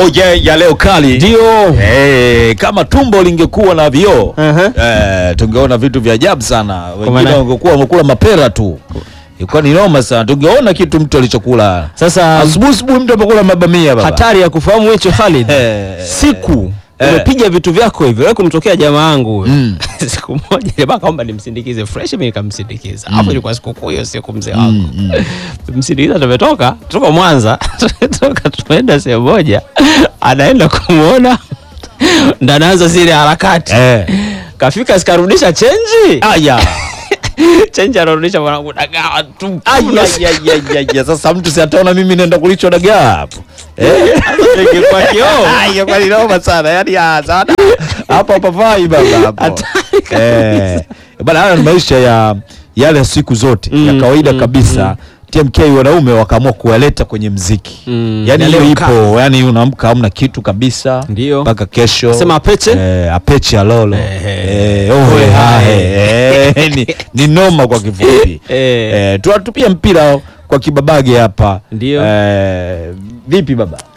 moja ya leo kali Ndio. Eh, kama tumbo lingekuwa na vioo Aha. eh, tungeona vitu vya ajabu sana. Wengine maana- wangekuwa wamekula mapera tu, ilikuwa ni noma sana. Tungeona kitu mtu alichokula Sasa asubuhi asubuhi, mtu amekula mabamia baba. hatari ya kufahamu hicho Khalid. Eh. Siku Eh. umepiga vitu vyako hivyo, wewe kumtokea jamaa yangu huyo. Mm. siku moja jamaa kaomba nimsindikize fresh, mimi nikamsindikiza. Hapo ilikuwa sikukuu hiyo siku mzee wangu. Msindikiza, tumetoka tuko Mwanza toka tumeenda sehemu moja, anaenda kumuona ndo anaanza zile harakati Eh. kafika sikarudisha chenji Aya. chenji anarudisha mwanangu dagaa tu Aya, aya, aya, aya. Sasa mtu si ataona mimi naenda kulichwa dagaa hapo. Eh. kwa kioo Aya, kwa ni noma sana. Yaani ah, sana. Hapo hapa vai baba hapo. Hatari Eh. Bana haya ni maisha ya yale siku zote Mm, ya kawaida mm, kabisa. TMK wanaume wakaamua kuwaleta kwenye mziki. Mm, Yaani ya hiyo leo ipo, yani unaamka hamna kitu kabisa Ndio. mpaka kesho. Sema apeche? Eh, apeche alolo. Ehe. Eh, ohe Ohe hahe. Eh, ni, ni noma kwa kifupi. Eh. Eh, tuwatupia mpira kwa kibabage hapa. Ndio. Eh, vipi baba?